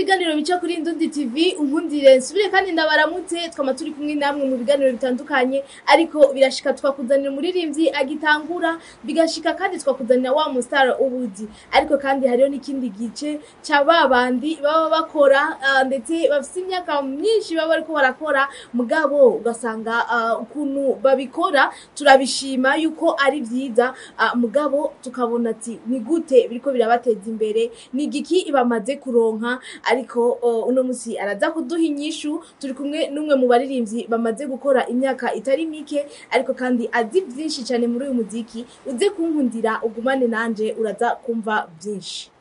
ibiganiro bica kuri Indundi TV unkundire nsubire kandi ndabaramutse twama turi kumwe namwe mu biganiro bitandukanye ariko birashika twakuzanira umuririmbyi agitangura bigashika kandi twakuzanira wa mustar ubuzi ariko kandi hariho n'ikindi gice ca babandi baba bakora ah, ndetse bafise imyaka myinshi baba bariko barakora mugabo ugasanga ah, ukuntu babikora turabishima yuko ari vyiza ah, mugabo tukabona ati ni gute biriko birabateza imbere ni igiki bamaze kuronka ariko uh, uno musi araza kuduha inyishu turi kumwe n'umwe mu baririmbyi bamaze gukora imyaka itari mike ariko kandi azi vyinshi cane muri uyu muziki uze kunkundira ugumane nanje uraza kumva vyinshi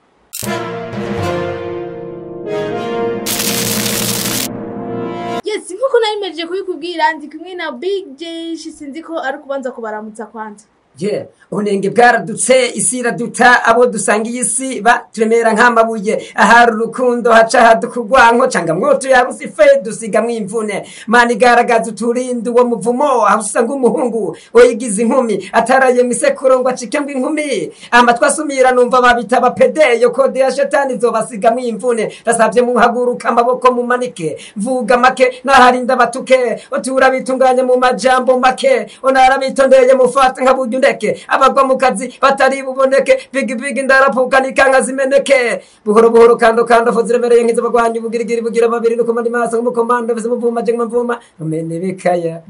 yes nkuko narimejeje kubikubwira ndi kumwe na big j sinzi ko ari ukubanza kubaramutsa kwanza je ubunenge bwaradutse isi iraduta abo dusangiye isi baturemera nk'amabuye ahari urukundo haca haduka urwanko canga mwoto yabuze ife dusigamwo imvune mana igaragaza uturinde uwo muvumo aho usanga umuhungu wayigize inkumi ataraye mu isekuro ngo acike ngo inkumi amatwi asumira numva babita abapedeyo kode ya shetani izobasigamwo imvune ndasavye muhaguruka amaboko mumanike mvuga make naharinda batuke otura bitunganye mu majambo make onara bitondeye mufate nka burya undeke abagwa mu kazi batari buboneke bigi bigi ndarapuka nikanka zimeneke buhoro buhoro kando kando fo ziremereye nk'izabagwanyi bugirigiri bugira babiri no kumandi maso nk'umukomando vise muvuma je mvuma umene bikaya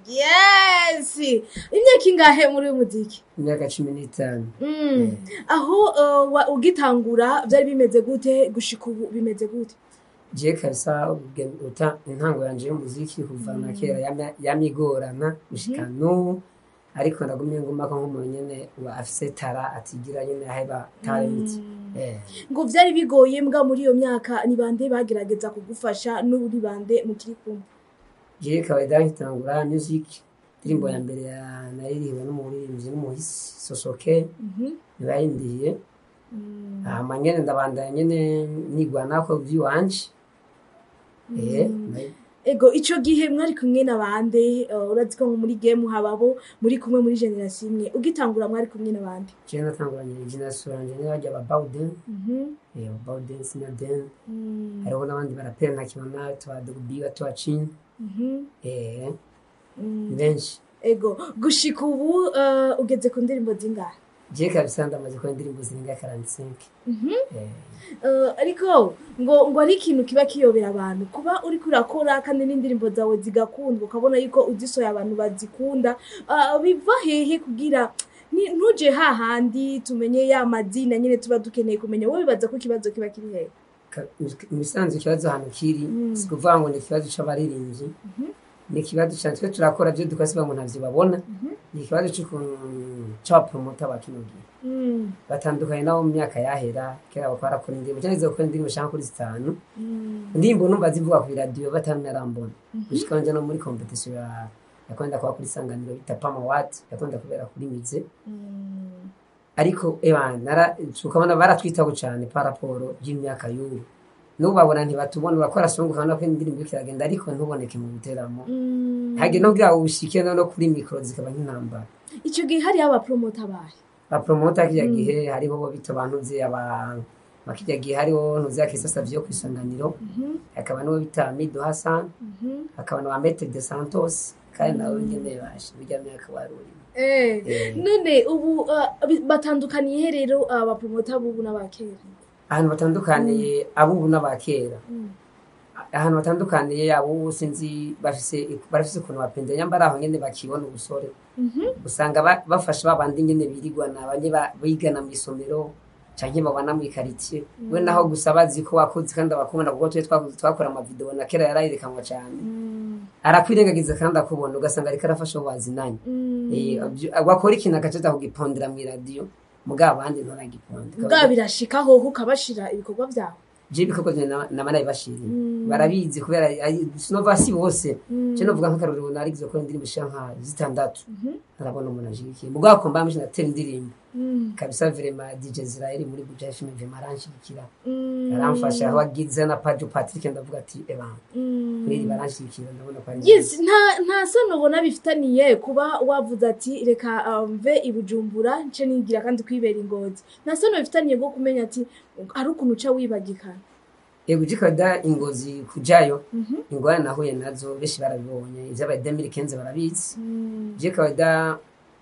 yes imyaka ingahe muri uyu muziki imyaka cumi n'itanu Mm. aho uh, wa- ugitangura vyari bimeze gute gushika ubu bimeze gute je kabisa ubugeni- uta intango yanje y'umuziki kuva na kera yamya- yamigorana gushika n'ubu ariko ndagumye ngumako nk'umuntu nyene wa afise tara atigira nyene aheba talent eh ngo vyari bigoye mbwa muri iyo myaka ni bande bagerageza kugufasha n'ubu ni bande mukiri kumwe je kawaida nkitangura music indirimbo ya mbere ya naririhiwe n'umuririmbyi n'umuhisi sosoke Mhm. nibayindiye Mm. hama nyene ndabandanya nyene nigwanako vy'iwanje eh nayo- ego ico gihe mwari kumwe na bande uh, urazi ko nko muri game hababo muri kumwe muri generation imwe ugitangura mwari kumwe na bande je natanguranye generation yanje n'abajya ba Bawden Mhm. eh ba Bawden Sinaden Mm. hariho n'abandi barapera nka kimana tuba dubiga tuba chini Mhm. eh Mm. ni benshi ego gushika ubu uh, ugeze ku ndirimbo zingahe je kabisa ndamaze kuba indirimbo zirenga 45 Mhm. eh Uh, ariko ngo ngo ari ikintu kiba kiyobera abantu kuba uriko urakora kandi n'indirimbo zawe zigakundwa ukabona yuko uzisohoye abantu bazikunda uh, biva hehe kugira ni- ntuje hahandi tumenye ya mazina nyine tuba dukeneye kumenya wowe bibaza ko ikibazo kiba kiri hehe Ka- mu bisanzwe ikibazo ahantu kiri Mm. si kuvuga ngo ni ikibazo c'abaririmbyi ni ikibazo cyane twe turakora byo dukasiba ngo ntavyo babona ni ikibazo c'ukuntu c'abapromota ba kino gihe Mm, batandukanye nabo mu myaka yahera kera bakora barakora indirimbo cyangwa izo gukora indirimbo shaka kuri zitanu mm, indirimbo numva zivuga ku iradiyo batanarambona gushika wanje no muri competition ya yakwenda kuba kuri sanganiro bita pama wat yakwenda kubera kuri mize mm, ariko ewa nara ukabona baratwitaho cyane paraporo y'imyaka y'ubu n'ubu babona ntibatubona bakora songa ukabona ko indirimbo iriko iragenda ariko ntuboneke mu biteramo mm. hage no kugira ngo ushike no no kuri mikoro zikaba nk'intambara ico gihe hariho abapromota bahe bapromota kirya gihe hariho bo bita abantu nzi abantu makirya gihe hariho ntuzi ya Kisa Savio ku isanganiro Mhm, hakaba n'uwo bita Mido Hassan mhm. hakaba na Maitre de Santos kandi nawe nyene bashe bijya myaka waruri Eh, Eh. none ubu uh, bi- batandukaniye he rero abapromota bubu n'abakera ahantu batandukaniye abubu n'abakera Mm. ahantu batandukaniye abo sinzi bafise barafise ukuntu bapenda nyambara aho nyene bakibona ubusore Mhm. usanga ba- bafasha babandi nyene birigwana banye ba- bigana mu isomero canke babana mu ikaritie we naho gusa bazi ko wakoze kandi abakubona kuko twe twakoze- twakora amavideo na kera yarayerekanwa cane Mm, arakwirengagiza kandi akubona ugasanga ariko arafasha abo bazinanye mm. Eh, abyo- wakora ikintu agacaza kugipondera mw'iradiyo mugabo abandi ntaragiponde bwa birashika hoho ukabashira ibikorwa vyawe je ibikorwa vyanje nama- nama nabibashiriye Mm. barabizi kubera ari- sinova si bose Mm. je novuga nk'akarorero narigize gukora indirimbo ishika nka zitandatu Mhm. ntarabona umuntu anshigikiye mugabo ko mbamije natera indirimbo Mm. kabisa vrema dj israel muri buja fm vrema aranshigikira Mm. aramfasha aho agize na pajo patrick ndavuga ati eba Mm. kuri iri baranshigikira ndabona ko ari yes nta nta sano ubona bifitaniye kuba wavuze ati reka uh, mve i bujumbura nce nigira kandi kwibera ingozi nta sano bifitaniye bwo kumenya ati hari ukuntu uca wibagikana yego jikada ingozi kujayo Mhm. ingorane nahuye nazo benshi barabibonye ivy'aba demiri kenze barabizi Mm. jikada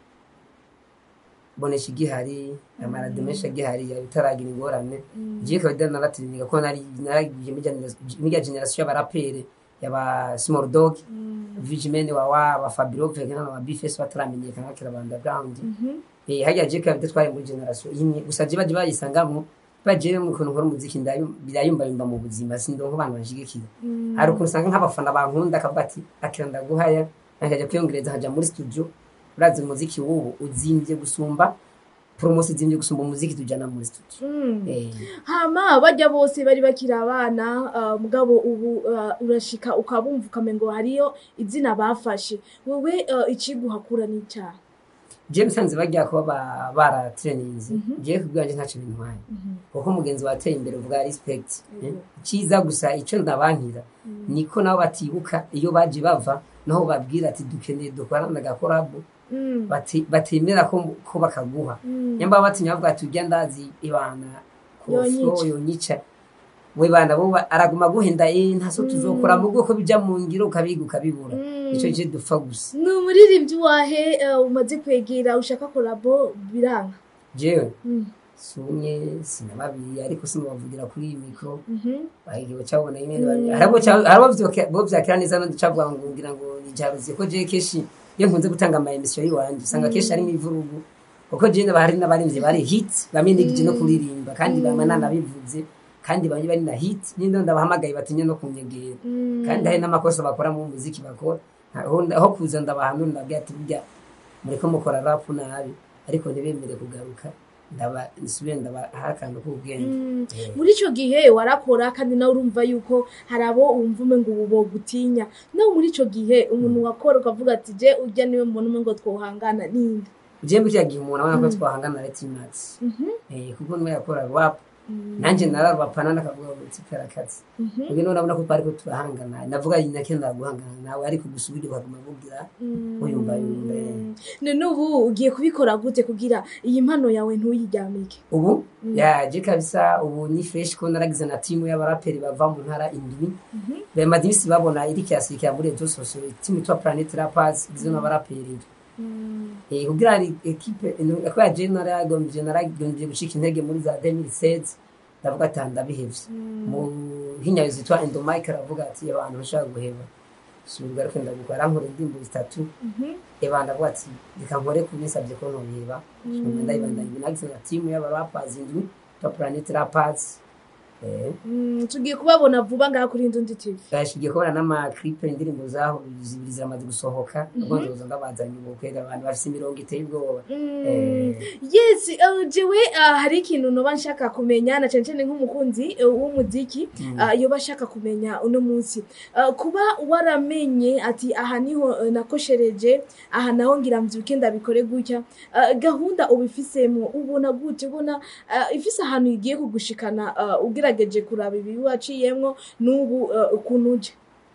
bonesha igihari amaradi menshi agihari bitaragira ingorane jikada naratiringa ko nari naragiye mirya generasiyo y'abarapere yaba small dog Mm. vigimene wawa aba fabiro vegana na bifes bataramenyekana bakira banda ground Mhm. eh hajya jika bite twari muri generation imwe gusa je baje bayisangamwo baje mu kuntu nkora umuziki ndayo birayumba yumba mu buzima sindonko abantu banshigikira Mm. hari ukuntu usanga nk'abafana bankunda akavuga ati akira ndaguhaya nkajya kwiyongereza nkajya muri studio urazi umuziki w'ubu uzimvye gusumba promosi izimvye gusumba umuziki tujana muri studio Mm. eh hama bajya bose bari bakiri abana ah, mugabo ubu ah, urashika ukabumva ukamengo hariyo izina bafashe wewe ah, ikiguhakura n'icyaha je musanze bajya kuba ba- baratrainings je kubwanje ntaco bintwaye kuko umugenzi wateye imbere uvuga respect eh? cyiza gusa icyo ndabankira niko nabo batibuka iyo baje bava naho babwira ati dukeneye dukorana agakorabo Mm. bati- batemera ko ko bakaguha Mm. nyamba batinya bavuga ati ujya ndazi ibana Yonyica. kofo yonyica we bana bo ba- araguma guhenda eh ntaso tuzokora mu bwoko bija mu ngiro ukabiga ukabibura Mm. ico je dupfa gusa ni umuririmbyi wahe ah, umaze kwegera ushaka kolabo biranga jewe Mm. sumye sinababiri ariko sinabavugira kuri iyi mikro Mhm. bahigiwe cyabona nyine harabo harabo bo byakira neza no cavuga ngo ngira ngo nijaruze ko je keshi iyo nkunze gutanga ama emission yiwanje usanga keshi ari mivurugu kuko je n'abari n'abarimvye bari hit bamwe ndigije no kuririmba kandi bamwe nanabivuze kandi bamwe bari na hit nindo ndabahamagaye batinye no kunyegera Mm. kandi hari n'amakosa bakora mu muziki bakora aho aho kuza ndabahanura ndabwira ati burya mureko mukora rap nabi ariko ntibemere kugaruka ndaba nsubire ndabaha akantu k'ubwenge Mm. Eh. muri icyo gihe warakora kandi nawe urumva yuko hari abo wumva ume ngo ubu bogutinya nawe muri icyo gihe umuntu wakora ukavuga ati je ujya niwe mbona umwe ngo twohangana ninde je mbikira gihe umuntu abona ko twahangana na Timax Mhm. eh kuko niwe yakora rap Mm. nanje nararwapana nakavuga ngo tsipera kazi Mhm. ubwo none urabona ko twari ko turahangana navuga nyina kenda guhangana nawe ariko gusubira ukaguma kugira Mm. uyumva yumva eh. none ubu ugiye kubikora gute kugira iyi mpano yawe ntuyiryamike ubu yaje kabisa ubu ni fresh ko naragize na timu y'abaraperi bava mu ntara indwi bamaze iminsi babona iri kirasirikira muri rezo sosiyo timu yitwa planet rappers igizwe n'abaraperi Mm. Eh, kugira hari ekipe ko ya je naragombye naragombye gucika intege muri za 2016 ndavuga ati ndabihevye mu hinyayo zitwa endomike aravuga ati abantu bashaka guheba subirwa ariko ndagukora arankora indirimbo zitatu Mhm. eba ndavuga ati reka nkore kubinsabye ko nobiheba ndayibandanya nagize na timu y'abarapazi indwi twa planet rappers eh Mm, tugiye kubabona vuba ngaha kuri Ndundi TV bashigiye kubona n'amaklipe indirimbo zaho zibiri ziramaze gusohoka ubwo nzoza ndabazanye ubukwe abantu bafise imirongo iteye ubwoba Mm. Eh. yes uh, jewe uh, hari ikintu noba nshaka kumenya na cane cane nk'umukunzi uh, w'umuziki uh, yoba ashaka kumenya uno munsi uh, kuba waramenye ati aha niho uh, nakoshereje aha naho ngira mvyuke ndabikore gutya uh, gahunda ubifisemo ubona gute ubona uh, ifise ahantu igiye kugushikana uh, ugerageje kuraba ibi waciyemwo n'ubu uh, ukuntu uje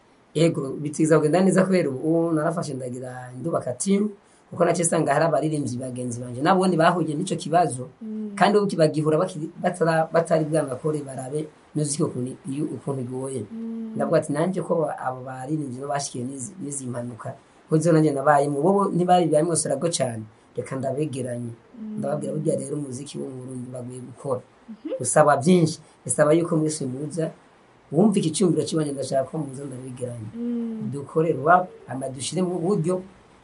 yego bitiza kugenda neza kubera ubu narafashe ndagira ndubaka timu kuko nace sanga hari abaririmbyi bagenzi banje nabone bahuye n'ico kibazo kandi ubu bagihura bakiri- batara- batari bwanakore barabe muziki ukuntu iyo ukuntu igoye ndavuga ati nanje ko abo baririmbyi no bashikiye n'izi n'izi mpanuka ko zo nanje nabaye mu bo ntibari byamwoserago cyane reka ndabegeranye ndababwira burya rero umuziki wo mu Burundi baguye gukora usaba byinshi bisaba yuko mwese muza wumva iki cyumviro kibanye ndashaka ko muza ndabegeranye dukore rwap ama dushire mu buryo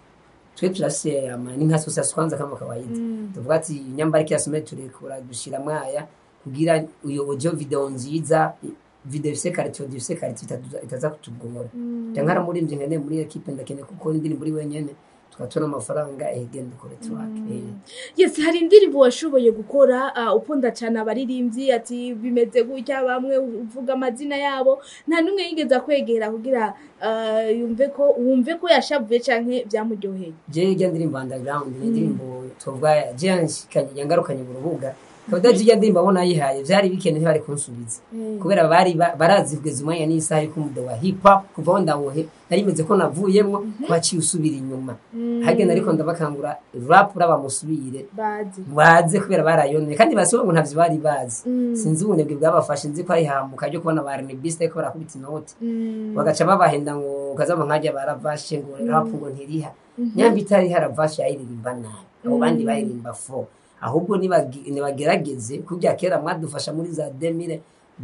twe turase ama ni nka sosa kwanza kama kawaida tuvuga ati nyambariki yasome turekura dushira mwaya kugira uyo audio video nziza video ifise karito ifise karito itaza- itaza kutugora ndankara muri mje nkene muri equipe ndakene kuko indirimbo muri wenyene tugatona amafaranga ehegende dukore track eh. yes hari indirimbo washoboye gukora uh, ukunda cyane abaririmbyi ati bimeze gutya bamwe uvuga amazina yabo nta n'umwe yigeze akwegera kugira uh, yumve ko wumve ko yashavuye canke byamuryoheye je ijya ndirimbo underground ni indirimbo tuvuga je yanshikanye yangarukanye mu rubuga kabida jiya ndimba abona yihaye vyari bikene ntibari kunsubiza Eh. kubera bari ba- barazi kugeza umwanya n'isaha yuko umudo wa hip hop kuva aho ndawohe narimeze ko navuyemwo ko haciye usubira inyuma hagenda ariko ndabakangura rap uraba musubire bazi baze kubera barayoneye kandi basiwe ngo ntavyo bari bazi Mm. sinzi ubunebwe bwabafashe nzi ko ari hamuka ryo kubona ba renebiste ariko barakubita inoti Mm. bagaca babahenda ngo kazama nkajya baravashe ngo rap ngo ntiriha nyamba itari haravashe yayiririmba nabi abo bandi bayirimba fo ahubwo nibagi- nibagerageze kurya kera mwadufasha muri za demire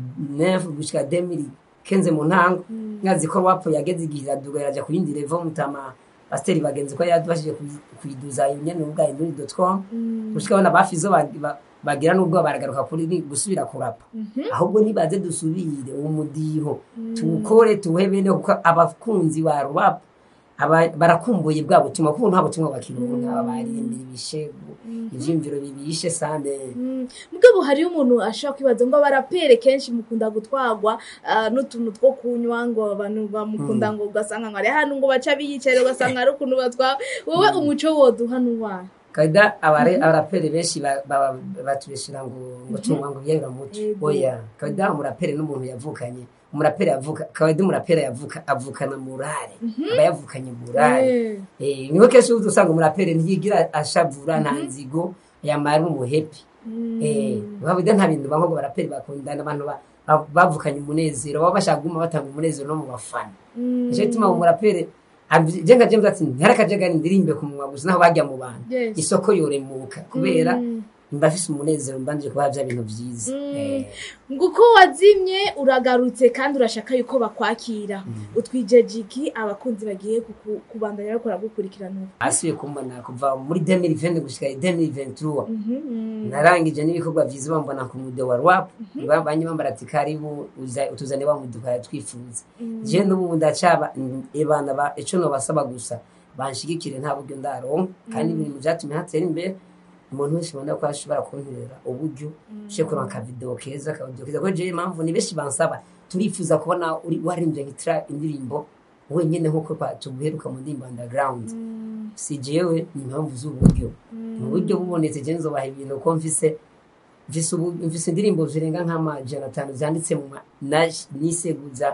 nefu gushika demiri kenze mu ntango mwazi ko rap yageze igihe iraduga iraja ku yindi level mutama pasiteri bagenzi ko yadufashije kuyi- kuyiduza nyene ubwa induri.com gushika abana bafizo bag- ba- bagira n'ubwo baragaruka kuri ni- gusubira kurapa ahubwo nibaze dusubire uwo mudiho tuwukore tuwuhe bene kuko abakunzi ba rap aba- barakumbuye bwa butumwa kuko nta butumwa bakironka aba baririmbira ibishegu ivyiyumviro bibishe sande Mm. mugabo hariyo umuntu ashobora kwibaza ngo abarapere kenshi mukunda gutwarwa ah, n'utuntu two kunywa ngo abantu bamukunda ngo ugasanga ngo ari hano ngo baca biyicare ugasanga ari ukuntu batwara wowe umuco woduha n'uwahe kada abare abaraperi benshi ba- ba- batubeshera ngo ngo tunywa ngo byabira muco Yego. oya kada umuraperi n'umuntu yavukanye umuraperi yavuka kada umuraperi yavuka avukana murare aba yavukanye murare Eh. Eh, niho kenshi uza usanga umuraperi ntiyigira ashavura nta nzigo yamara umuhepi Eh, babida nta bintu bamwe ngo baraperi bakundana abantu ba- ba- bavukanye umunezero baba bashaka kuguma batanga umunezero no mu bafana Mm. nicyo gituma umuraperi jenga james ati ntarakajagari ndirimbe ku munwa gusa naho bajya mu bantu Yes. isoko yoremuka kubera Mm. mba afise umunezero mbanje kuba bya bintu vyiza Mm. Eh, nguko wazimye uragarutse kandi urashaka yuko bakwakira utwijeje iki abakunzi bagiye kuku- kubandanya bakora gukurikirana ubu asubiye kumbona kuva muri 2020 gushika 2023 Mhm, mm. narangije n'ibikorwa vyiza bambona ku mude wa rap banye bambara ati karibu uza- utuzane wa muduka twifuza je n'ubu ndacaba mm, ebana ba ico no basaba gusa banshigikire nta buryo ndaronka kandi ibintu vyatumye hatera imbere umuntu wese ubona ko ashobora kunterera uburyo ushe kuronka akavideo keza akavideo keza kuko jewe impamvu ni benshi bansaba turifuza kubona uri waririmbye nkitira indirimbo wenyene nk'uko kwa- tuguheruka mu ndirimbo underground si jewe ni impamvu z'uburyo mu buryo bubonetse je nzobaha ibintu ko mfise mfise ubu- mfise indirimbo zirenga nk'amajana atanu zanditse mu ma- na- niseguza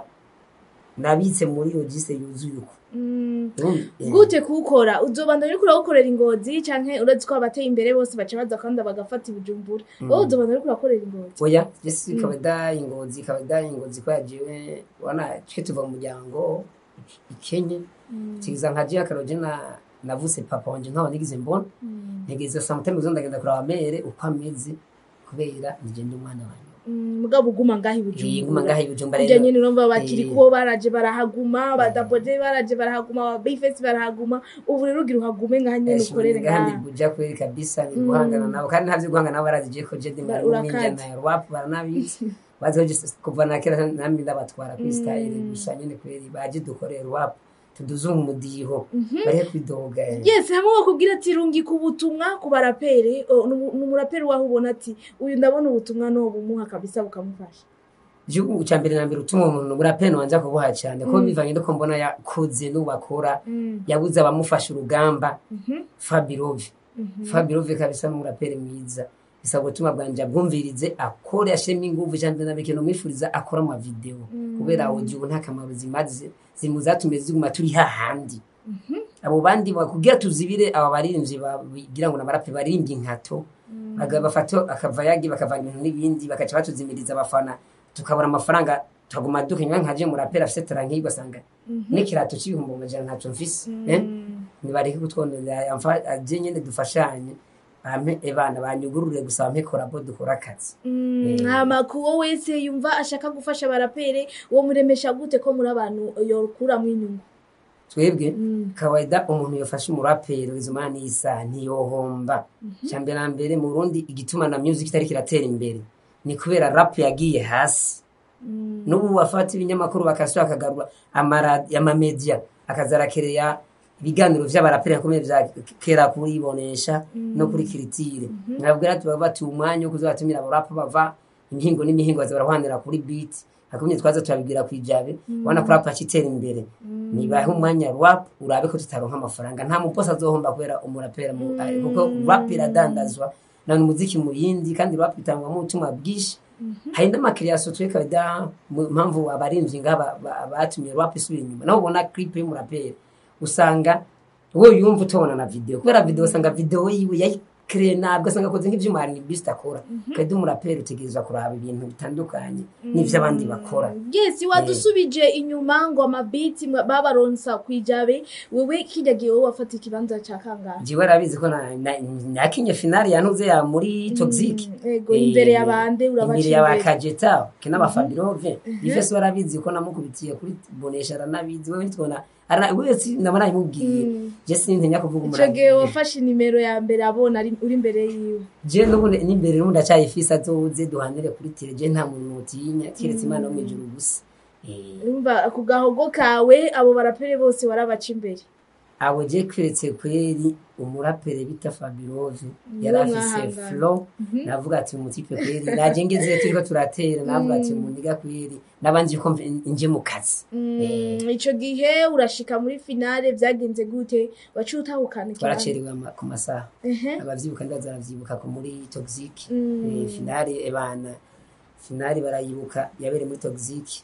nabitse muri logise yuzuye uko Mm. Urumva? Eh. gute kuwukora uzobandanya uriko uragukorera ingozi canke uretse ko abateye imbere bose baca baza kandi bagafata ibijumbura wowe uzobandanya uriko urakorera ingozi oya jesi ikaba da ingozi ikaba da ingozi ko yajiwe wana twe tuva mu muryango ikenye tigiza nka je akaroje na navuse papa wanje ntaho nigize mbona ntegeza samuteme zo ndagenda kuraba mere uko ameze kubera nije ndi umwana wanjye Mm, mugabo uguma ngaho Eh, nguma ngaha ibijumbura ibijumba urya rero nyene urumva bakiri Eh. kubo baraje barahaguma badabode baraje barahaguma abifesi barahaguma ubu rero ugira uhagume ngaha nyene ukorere kandi ngaha buja kweli kabisa ni guhangana nabo kandi ntavyo guhangana nabo barazije ko je ndi Ba- mwari urakaze. n'injana ya rwap baranabizi bazi ko je- kuva na kera nambi ndabatwara kuri style gusa nyene kweli baje dukorera rwap tuduze umudiho bari kwidoga yes hamwe bakubwira ati rungika ubutumwa ku barapere oh, ni umuraperi waho ubona ati uyu ndabona ubutumwa no bumuha kabisa bukamufasha igihugu cya mbere na mbere utuma umuntu burapeni wanja kubuha cyane ko bivanye nuko mbona yakuze n'ubakora Mm. yabuze abamufasha urugamba Mhm. fabirove fabirove kabisa n'umuraperi mwiza bisaba gutuma bwanje abwumvirize akore ashiremo inguvu cyane na bikino mwifuriza akora amavideo kubera audio nta kamaro zimaze zimuzatume ziguma turi hahandi abo bandi bakubwira tuzibire aba baririmbyi bagira ngo n'abaraperi baririmbye inkato baga- bafata akavayagi bakavanga ibintu n'ibindi bakaca batuzimiriza abafana tukabura amafaranga tukaguma dukanywa nkaje muraperi afise tara nk'iyi ugasanga n'ikirato c'ibihumbi amajana ntacyo mfise eh? nibareke kutwononera amfa- aje nyene dufashanye bampe ebana banyugurure gusa bampe korabo dukora akazi Mm, hama kuwo wese yumva ashaka gufasha abarapere uwo muremesha gute ko muri abantu yokuramwo inyungu twebwe Mm. kawaida umuntu yafashe umuraperi izumana n'isa ntiyohomba cyambere na mbere mu Burundi igituma na music itari kiratera imbere ni kubera rap yagiye hasi Mm. n'ubu bafata ibinyamakuru bakasura akagarura amara- amamedia akazarakereya ibiganiro vy'abaraperi akomeye vya kera kuribonesha no kuri kiritire nabwira ati baba bati umwanya wo kuzatumira abarapa bava imihingo n'imihingo baza barahwanira kuri beat akumye twaza turabibwira kwijabe wana ko rap akitera imbere nibahe umwanya rap urabe ko tutaronka amafaranga nta muposa azohomba kubera umurapera mu ari- kuko rap iradandazwa na umuziki mu yindi kandi rap itangwamo ubutumwa bwinshi hari n'amakiriyaso twereka da mu mpamvu abarinzi ngaba ba- batumye rap isubira inyuma naho ubona clip y'umuraperi usanga wowe yumva utobona na video kubera video usanga video yiwe yayikireye nabwo asanga akoze nk'ivyuma hari bist akora kandi umuraperi utegerezwa kuraba ibintu bitandukanye n'ivyo abandi bakora yes wadusubije inyuma ngo amabiti mwa- babaronsa kwijabe wewe kirya gihe wowe wafata ikibanza ca kangahe jiwe arabizi ko na- na- nakinye finale yantuze ya muri toxic Mm, ego, imbere ya bande, urabaca imbere ya imbere. bakajeta ke n'abafabirove ifese barabyizi ko namukubitiye kuri bonesha aranabizi wewe nitubona arana wese ndabona yimubwiye je sintinya kuvuga ico gihe umuraperi wafashe nimero ya mbere abona ari- uri imbere yiwe je n'ubundi n'imbere n'ubundi acayifise azoze duhanire kuri tele je nta muntu mutinya kiretse imana yo mw'ijuru gusa Eh, urumva ku gahogo kawe abo barapere bose warabaca imbere abo je kwiretse kweri umuraperi bita fabirove yari Niwe afise mwahanganye. flo navuga ati umutipe kweri naje ngeze turiko turatera navuga ati muniga kweri nabanje ko mve- nje mu kazi Mm, ico gihe urashika muri finale vyagenze gute waciye utahukana ikibanza twaracerewe ama- ku masaha Ehe. abavyibuka ndaza baravyibuka ko muri toxic Mm. Eh, finale ebana finale barayibuka yabereye muri toxic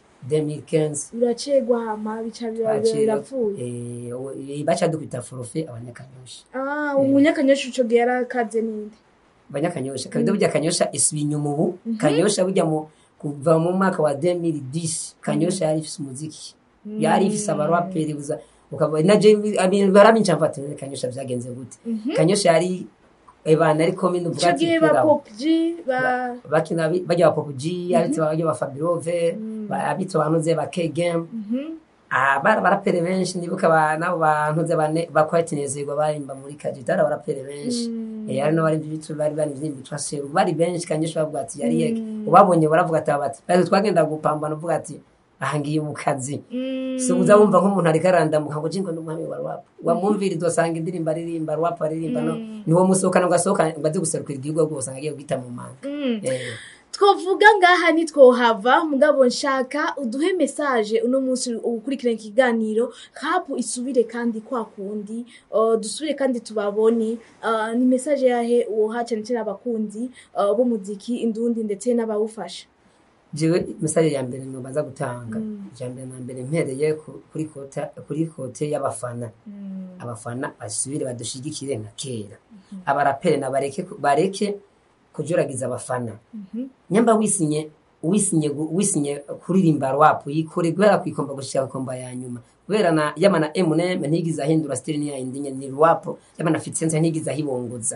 2015 uracegwa hama bica biba- Baciye- birapfuye eh, o- eh, baca dukubita forfe abanyakanyosha Ah, umunyakanyosha ico gihe yarakaze ninde abanyakanyosha kabido burya kanyosha isubiye inyuma ubu kanyosha burya mu kuva mu mwaka wa 2010 kanyosha yari ifise umuziki yari ifise abaraperi buza ukaba na je baraminca mfata kanyosha vyagenze gute kanyosha yari ebana ariko minu ico vuga gihe ba pop g ba bakina bi- bajya ba Pop G abitse bajya ba Fabirove ba- abitse banuze ba K Game Mhm. ah bara barapere benshi nibuka ba nabo bantuze bane bakwatinezerwa barimba muri kajitara barapere benshi eh ari no bari bitu bari bari bitwa seru bari benshi kanyesha bavuga ati yari yeke ubabonye baravuga ati bati bari twagenda gupambana uvuga ati ahangiye mu kazi Mm, so uza wumva nk'umuntu ariko arandamuka ngo jingo n'umwami wa rap wamwumvira idosanga indirimbo aririmba rap aririmba no niwo musohokana ugasohoka ngo aze guserukira igihugu rwose ngo agiye guhita mu manga mm. eh twovuga ngaha ntitwohava mugabo nshaka uduhe mesaje uno munsi ukurikirana ikiganiro kapu isubire kandi kwa kundi uh, dusubire kandi tubabone uh, ni mesaje yahe woha cyane cyane abakunzi uh, b'umuziki indundi ndetse n'abawufasha jewe misali ya mbere nobaza gutanga ija mbere na mbere mpereye ku- kuri kota kuri kote y'abafana abafana basubire badushigikire nka kera abarapere na bareke bareke kujuragiza abafana nyamba wisinye wisinye gu- wisinye kuririmba rap yikore guhera kwikomba gushika komba ya nyuma kubera na yama na M&M ntigize ahindura style ni ya indinye ni rap yama na Fitsense ntigize ahibongoza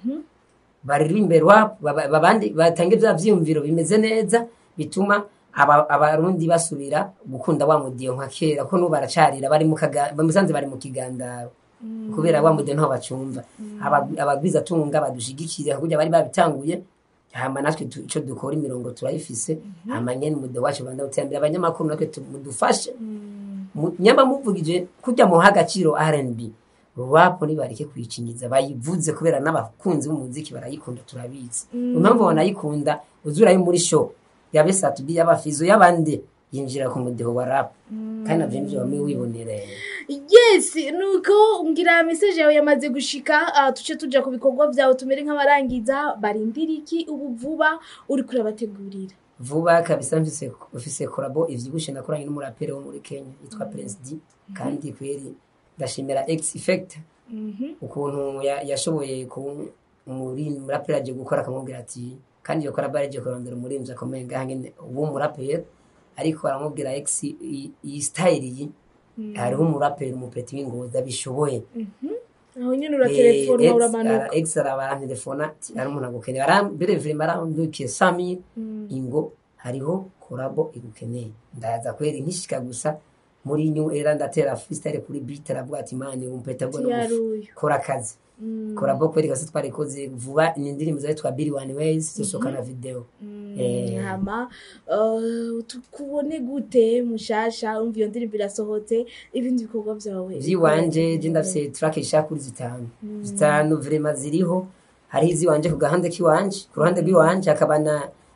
baririmbe rap baba- babandi batange bya vyiyumviro bimeze neza bituma aba- abarundi basubira gukunda wa mudiyo nka kera ko n'ubu baracarira bari mu kaga bamusanze bari mu kigandaro kubera wa mudiyo ntaho bacumva Aba- abagwiza tunga badushigikire kugira bari babitanguye hama natwe tu- ico dukora imirongo turayifise hama nyene umudiyo wacu banda gutembera abanyamakuru natwe tu- mudufashe Mu- nyamba muvugije kujya muha agaciro R&B rap nibareke kuyicinyiza bayivuze kubera n'abakunzi b'umuziki barayikunda turabizi impamvu banayikunda uzurayo muri show yabe satudi y'abafizo y'abandi yinjira ku mudeho wa rap kandi navyo nivyo bamwe wibonereye yes nuko ngira message yawe yamaze gushika uh, tuce tuja ku bikorwa vyawe tumere nk'abarangiza barindira iki ubu vuba uri kurabategurira vuba kabisa mfise mfise korabo ivyibushe nakoranye n'umuraperi wo muri Kenya yitwa Prince D kandi kweri ndashimira X Effect ukuntu ya- yashoboye ku muri muraperi aje gukora akamubwira ati kandi iyo korabo yaje kurondera umurinzi akomeye ngaha nyene uwo muraperi ariko aramubwira X iyi iyi style iyi hariho umuraperi umupeti w'ingozi abishoboye aho nyene uratelefona Eh, uramanuka ex ex arabarantelefona ati ari umuntu agukeneye arambere vrema arandukiye sami ingo hariho korabo igukeneye ndaza kweri nkishika gusa muri new era ndatera freestyle kuri beat aravuga ati mani umpeta bwo Tiyaruyu. kora akazi korabo kweri gase twarikoze vuba ni indirimbo zawe twa Billy One Ways zisohoka na video Eh, hama uh, tukubone gute mushasha umva iyo ndirimbo irasohotse ibindi bikorwa vyawe iziwanje je ndafise track ishaka kuri zitanu zitanu vrema ziriho hari iziwanje ku gahande k'iwanje ku ruhande rw'iwanje hakaba na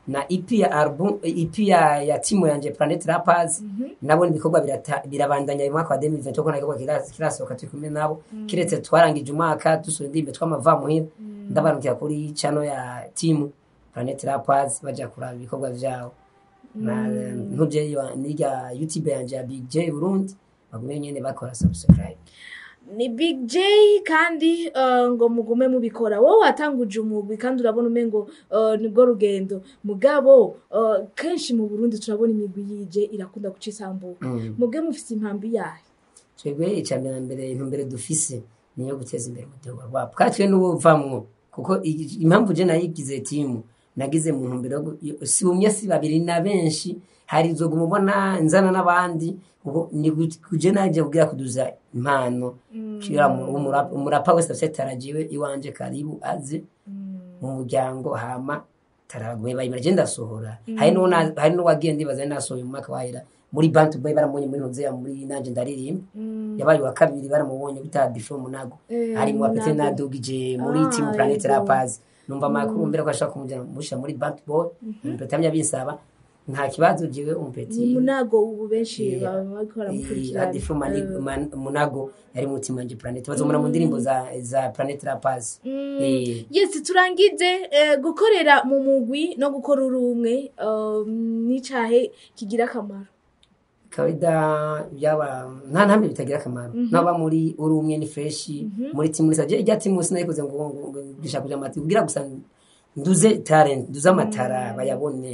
na EP ya album EP ya, ya timu yanje Planet Rappers nabo ibikorwa birata- birabandanya mu mwaka wa 2020 ko nagikorwa kirasohoka turi kumwe nabo kiretse twarangije umwaka dusura indirimbo twamava muhira ndabarukira kuri channel ya timu Planet Rappers baja kuraba ibikorwa vyabo na ntuje yo- nirya YouTube yanje ya Big J Burundi bagume nyene bakora subscribe ni big j kandi eh, ngo mugume mubikora wowe watanguje umugwi kandi urabona umengo eh, nibwo rugendo mugabo eh, kenshi mu burundi turabona imigwi yije irakunda guca isambuka Mm. mubwe mufise impambi yayo twebwe icambere na mbere intumbero dufise niyo guteza imbere umuduga rwabo katwe n'ubuvamwo kuko i- impamvu je nayigize timu nagize mu ntumbero yo gu- si umwe si babiri na benshi hari zo gumubona nzana n'abandi ubu ni gu- kuje naje kugira kuduza impano kira mu- umurapa umurapa wese afite tarajiwe iwanje karibu aze mu muryango hama taragume bayimara je ndasohora hari n'uwo na- hari n'uwagiye ndibaza ari nasohoye mu mwaka wahera muri bantu boy baramubonye muri ntuzeya muri nanje ndaririmba yabaye wa kabiri baramubonye bita bifo munago Eh, hari mu bapete Munago. nadugije muri Ah, team planet yego. rappers numva amakuru mbere ko ashaka kumujana musha muri bantu boy umpete amya bisaba nta kibazo jiwe umpeti ni munago ubu benshi Yeah. baba bariko baramukurikirana adifu Mani- Eh, Man- munago yari mu team anje planet bazomura mu ndirimbo za za planet rappers Mm. Eh, yes turangize eh, gukorera mu mugwi no gukora uri umwe eh, n'icahe kigira akamaro kawaida byaba nta ntambe bitagira akamaro naba muri uri umwe ni fresh muri timu risa ijya timu sinayikoze ngo ngo- ngo ngishaka kuja mati kugira gusa nduze talent nduze amatara bayabone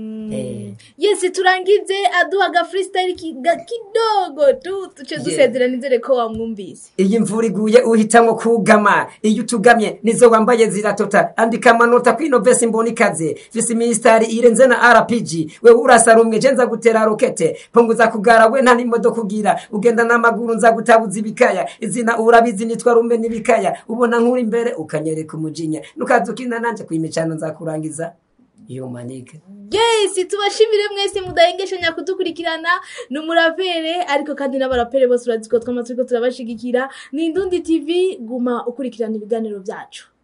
eh yes turangize aduha aga freestyle ki- ga- kidogo tu tuce dusezera nizere ko wamwumvise iyi mvura iguye uhitamwo kugama iyo utugamye nizo wambaye ziratota andika amanota kwino vesi mbona ikaze visi ministari irenze na rpg wewe urasa rumwe je nza gutera rokete punguza kugara we nta n'imodoka ugira ugenda n'amaguru nza gutabuza ibikaya izina urabizi nitwa rumbe n'ibikaya ubona nkuri imbere ukanyereka umujinya nukaza ukina nanje kwimicano nzakurangiza iyo manike yes tubashimire mwese mudahengeshanya kudukurikirana ni umurapere ariko kandi n'abarapere bose urazi ko twama turiko turabashigikira ni indundi tv guma ukurikirana ibiganiro byacu